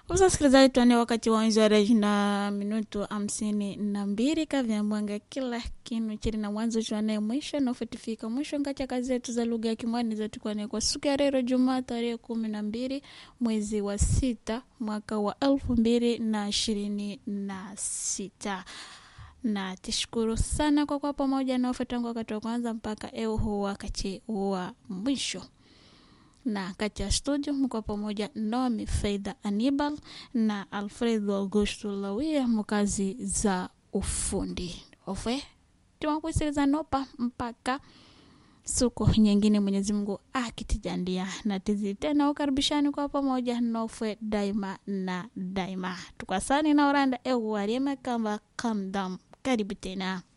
Sasa sikilizaji, tuane wakati wa wenzi wa reji na minutu hamsini na mbili kavyambwanga kila kinu chili na mwanzo chwane mwisho nafutifika mwisho ngacha kazi zetu za lugha ya Kimwani zatukwane kwa siku ya leo Jumaa tarehe kumi na mbili mwezi wa sita mwaka wa elfu mbili na ishirini na sita na tishukuru sana kwa kuwa pamoja na tangu wakati wa kwanza mpaka eu huu wakati wa mwisho na kati ya studio mko pamoja Nomi Faida Anibal na Alfredo Augusto Lawia mkazi za ufundi ofe tumakuisiliza nopa mpaka siku nyingine Mwenyezi Mungu akitijandia na tizi tena ukaribishani kwa pamoja nofwe daima na daima tukasani na oranda eu wariema kamba kamdam karibu tena